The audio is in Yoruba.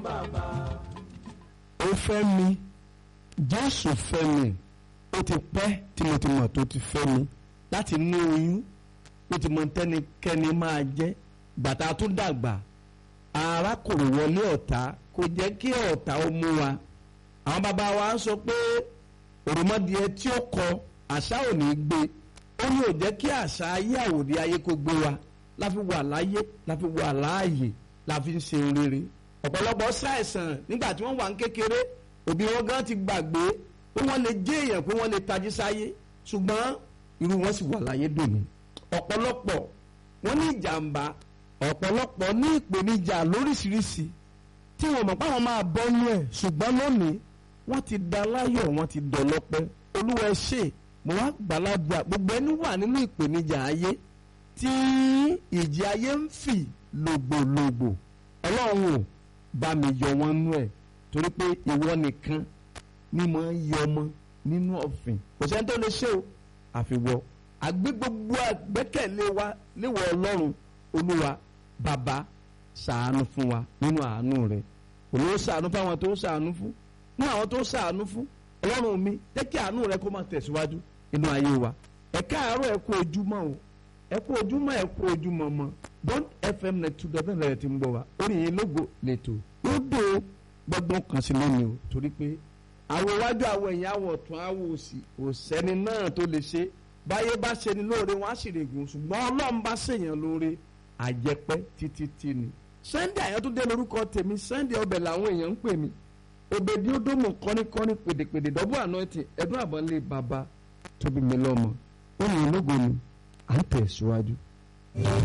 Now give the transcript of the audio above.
ó fẹ́ mi jésù fẹ́ mi ó ti pẹ́ tí mo ti mọ̀ tó ti fẹ́ mi láti inú oyún ó ti mọ tẹ́nikẹ́ni máa jẹ́ gbàtà tó dàgbà ara kò wọlé ọ̀tá kò jẹ́ kí ọ̀tá ó mú wa àwọn bàbá wa sọ pé òròmọdìẹ tí ó kọ àṣà ò ní gbé ó ní ò jẹ́ kí àṣà ayé àwòdì ayé kó gbé wa la fi wà láyé la fi wà láàyè la fi ń ṣe rere ọ̀pọ̀lọpọ̀ ṣàìsàn nígbà tí wọ́n wà ń kékeré òbí wọn gan ti gbàgbé pé wọ́n lè jẹ́ èèyàn pé wọ́n lè tají sáyé ṣùgbọ́n irú wọn sì wà láyé dòní ọ̀pọ̀lọpọ̀ wọ́n ní ìjàmbá ọ̀pọ̀lọpọ̀ ní ìpèníjà lóríṣiríṣi tí wọ́n mọ̀ páwọn máa bọ́ nú ẹ̀ ṣùgbọ́n lónìí wọ́n ti da láyọ̀ wọ́n ti dọ̀lọ́pẹ́ olúwa ẹ ṣé mo wá gbàlagbà gbogbo ẹni wà nínú ìpèníjà ayé tí ìjì ayé ń fì lògbòlògbò ọlọ́run ò bá mi yọ wọn nú ẹ̀ torí pé ìwọ nìkan ni mo ń yọ ọmọ nínú ọ̀fìn kò sẹ́ni tó lè ṣe o àfiwọ́ àgbé gbogbo àgbẹ́kẹ̀lé wa léwọ̀ ọlọ́run olúwa bàbá ṣàánú fún wa nínú àánú rẹ olówó ṣàánú fún àwọn tó ṣàánú fún ní àwọn tó ṣàánú fún ọlọ́run mi jẹ́ kí àánú rẹ kó máa tẹ̀síwájú nínú ayé wa ẹ káàárọ̀ ẹ kú ojúmọ́ o ẹ kú ojúmọ́ ẹ kú ojúmọ́ mọ́ bond fm net two dọ́bẹ̀ lẹ́yìn tí ń gbọ́ wa orin yìí lógo lẹ́tọ̀ yóò dé gbọ́gbọ́n kan sí lónìí o torí pé àwọn iwájú àwọn ẹ̀yìn àwọ̀ ọ̀tún àwọ̀ òsì òsẹ́ni náà tó lè ṣe báyé bá ṣe ni lóore wọn á sì règùn ṣùgbọ́n ọlọ́run bá ṣèyàn lóore àjẹpẹ́ títí tí ni. sunday àyàtúndé lórúkọ tèmi sunday ọbẹ̀ làwọn èèyàn ń pè mí òbèdí ódòmù kọ́níkọ́ní pèdèpèdè dọ́bù àná ti ẹ̀dùn àbọ̀nlé bàbá tóbi mi lọ́mọ ó ní ológo ni à ń tẹ̀síwájú.